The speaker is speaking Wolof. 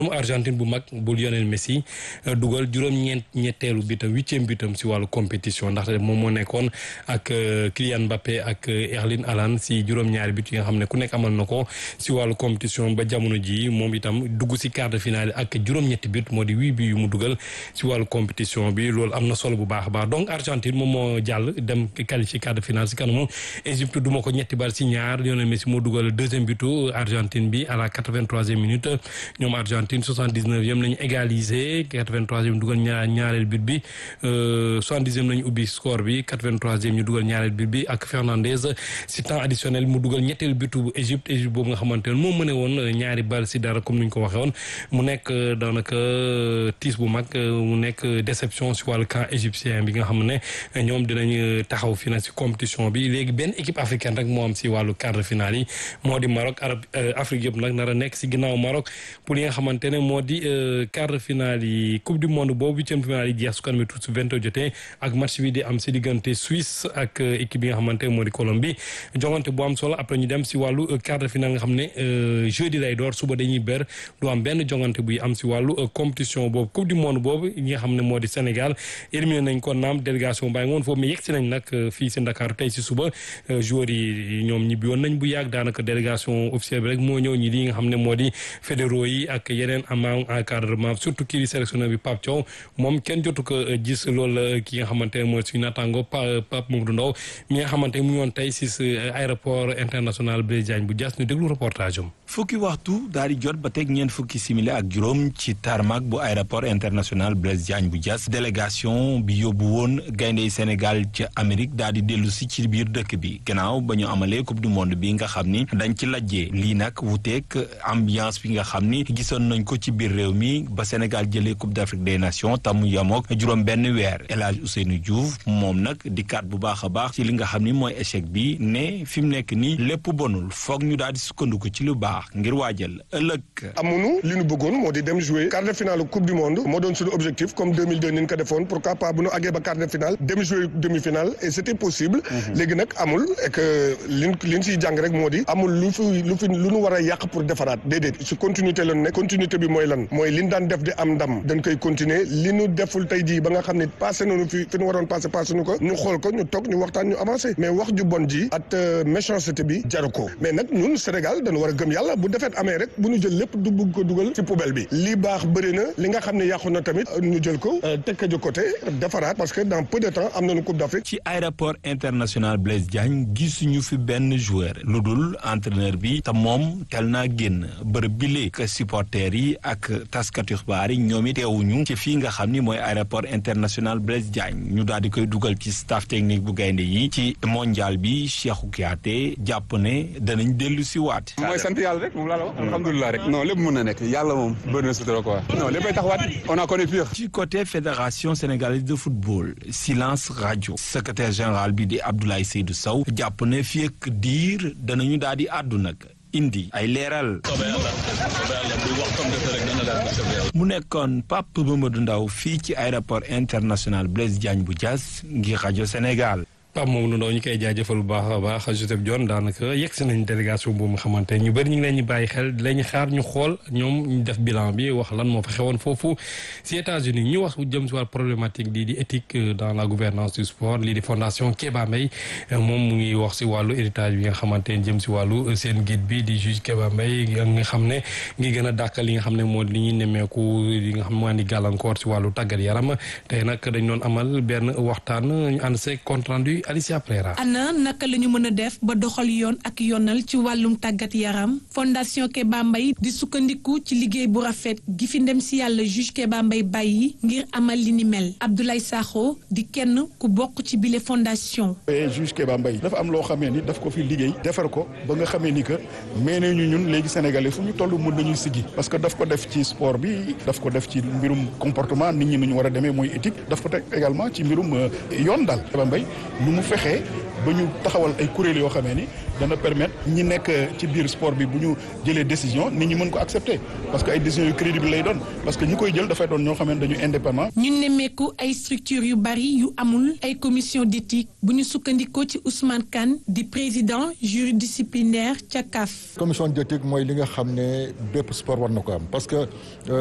mu Argentine bu mag bu Lionel Messi dugal juróom-ñeent ñetteelu bitam huitième bitam si wàllu compétition ndaxte moom moo nekkoon ak Kylian Mbappé ak Erling Haaland si juróom-ñaari bit yi nga xam ne ku nekk amal na ko si wàllu compétition ba jamono ji moom itam dugg si quart de finale ak juróom-ñetti bit moo di huit bi yu mu dugal si wàllu compétition bi loolu am na solo bu baax a baax donc Argentine moom moo jàll dem qualifié quart de finale si kanamu Égypte duma ko ñetti bal si ñaar Lionel Messi moo dugal deuxième bitu Argentine bi à la quatre-vingt-troisième minute ñoom Argentine soixante-dix-neuvième lañu égalisé quatre-vingt-troisième dugal ñaar ñaareel bit bi soixante-dixième lañu ubbi score bi quatre-vingt-troisième ñu dugal ñaareel bit bi ak Fernandez si temps additionnel mu dugal ñetteel bitu bu Égypte Égypte boobu nga xamante ne moo mëne woon ñaari bal si dara comme ni ñu ko waxee woon mu nekk daanaka tiis bu mag mu nekk déception si wàllu camp égyptien bi nga xam ne ñoom dinañ taxaw fi na si compétition bi léegi benn équipe africaine rek moo am si wàllu quart de finale yi moo di Maroc arab Afrique yëpp nag nar a nekk si ginnaaw Maroc pour li nga xamante ne moo di quart de finale yi coupe du monde boobu huitième finale yi jeex su kanamee tout su vingt heures jotee ak match bi di am si diggante Suisse ak équipe bi nga xamante ne moo di Colombie jongante bu am solo après ñu dem si wàllu quart de finale nga xam ne jeudi lay door suba dañuy ber du am benn jongante buy am si wàllu compétition boobu coupe du monde boobu ñi nga xam ne moo di Sénégal éliminé nañ ko naam délégation bàyyi ngoon foofu mais yegg si nañ nag fii si Dakar tey si suba joueurs yi ñoom ñibbi woon nañ bu yàgg daanaka délégation officielle bi rek moo ñëw ñi li nga xam ne moo di fédéraux yi ak yeneen amant encadrement surtout kii di sélectionneur bi Pape Thiaw moom kenn jotu ko gis loolu ki nga xamante ne mooy suñu naataango Pape Mamadou Ndaw mi nga xamante ne mu ñoon tey si aéroport international Blaise Diagne bu Diass ñu déglu reportage am fukki waxtu daal di jot ba teg ñeent fukki simili ak juróom ci tarmac bu aéroport international Blaise Diagne bu Diass délégation bi yóbbu woon gayndey Sénégal ca Amérique daal di dellu si ci biir dëkk bi gannaaw ba ñu amalee coupe du monde bi nga xam ni dañ ci lajjee lii nag wuteeg ambiance bi nga xam ni gisoon nañ ko ci biir réew mi ba Sénégal jëlee coupe d'Afrique des nations tamu yamook juróom benn weer El Hadj Ousseynou Diouf moom nag di kat bu baax a baax ci li nga xam ni mooy échec bi ne fi mu nekk nii lépp bonul foog ñu daal di sukkandiku ci lu baax ngir waajal ëllëg. amuñu li ñu bëggoon moo di dem jouer quart de finale coupe du monde moo doon suñu objectif comme 2002 ni ñu ko defoon pourquoi pas bu ñu àggee ba quart de finale dem jouer demi finale et c'était possible. léegi nag amul et que liñ liñ siy jàng rek moo di. amul lu fi lu fi lu ñu war a yàq pour defaraat déedéet si continuité la nekk continuité bi mooy lan mooy liñ daan def di am ndam dañ koy continuer li ñu deful tey jii ba nga xam ne passé nañu fi fi ñu waroon passé passé nu ko ñu xool ko ñu toog ñu waxtaan ñu avancé mais wax ju bon ji at méchanceté bi jaru ko mais nag ñun Sénégal dañu war a gëm yàlla bu defet amee rek bu ñu jël lépp du bugg ko dugal ci poubelle bi li baax bëri na li nga xam ne yàqu na tamit ñu jël ko teg ko de côté defaraat parce que dans peu de temps am nañu coupe d'Afrique ci aéroport international Blaise Diagne gisuñu fi benn joueur lu dul entraîneur bi te moom tel naa génn bërëb bi léegi supporters yi ak taskatu xibaar yi ñoom it teewuñu ci fii nga xam ni mooy aéroport international Blaise Diagne ñu daal di koy dugal ci staff technique bu gaynde yi ci mondial bi Cheikhou Kouyaté jàpp ne danañ dellu si waat mooy sant yàlla rek moom laa la wax alhamdulilah rek non lépp mën na nekk yàlla moom bëri na sutura quoi non léppay taxawaat on a connu pire ci côté fédération sénégalaise de football silence radio secrétaire général bi di Abdoulaye Seydou Sow jàpp ne fii ak diir danañu daal di àddu nag indi ay leeral mu nekkoon Pape Mamadou Ndaw fii ci aéroport international Blaise Diagne bu Diass ngir rajo Sénégal Pape Mamadou Ndaw ñu koy jaajëfal bu baax a baax Joseph Dione daanaka yegg si nañ délégation boobu nga xamante ñu bëri ñu ngi leen ñu bàyyi xel di leen xaar ñu xool ñoom ñu def bilan bi wax lan moo fa xewoon foofu si États-Unis ñu wax jëm si wàllu problématique lii di éthique dans la gouvernance du sport lii di fondation Kéba Mbaye moom mu ngi wax si wàllu héritage bi nga xamante ne jëm si wàllu seen guide bi di juge Kéba Mbaye nga xam ne ngi gën a dàkkal li nga xam ne moo li ñuy nemmeeku li nga xam moo andi gàllankoor si wàllu tàggat yaram tey nag dañ doon amal benn waxtaan ñu ànd see compte rendu Alicia Prera. ana naka la ñu mën a def ba doxal yoon ak yoonal ci wàllum tàggat yaram fondation Kéba Mbaye di sukkandiku ci liggéey bu rafet gi fi ndem si yàlla juge Kéba Mbaye bàyyi ngir amal li ni mel Abdoulaye Sakho di kenn ku bokk ci bile fondation. juge Kéba Mbaye dafa am loo xamee ni daf ko fi liggéey defar ko ba nga xamee ni que mais ne ñu ñun léegi sénégalais fu ñu toll mën nañuy siggi parce que daf ko def ci sport bi daf ko def ci mbirum comportement nit ñi nu ñu war a demee mooy éthique daf ko teg également ci mbirum yoon daal Kéba Mbaye nu mu fexee ba ñu taxawal ay kuréel yoo xamee ni dana permettre ñi nekk ci biir sport bi bu ñu jëlee décision nit ñi mën ko accepter parce que ay décisions yu crédible lay doon parce que ñi koy jël dafay doon ñoo xamee dañu indépendant. ñu nemmeeku ay structures yu bari yu amul ay commission d'éthique bu ñu sukkandikoo ci Ousmane Kane di président jury disciplinaire ca CAF. commission d'éthique mooy li nga xam ne bépp sport war na ko am parce que.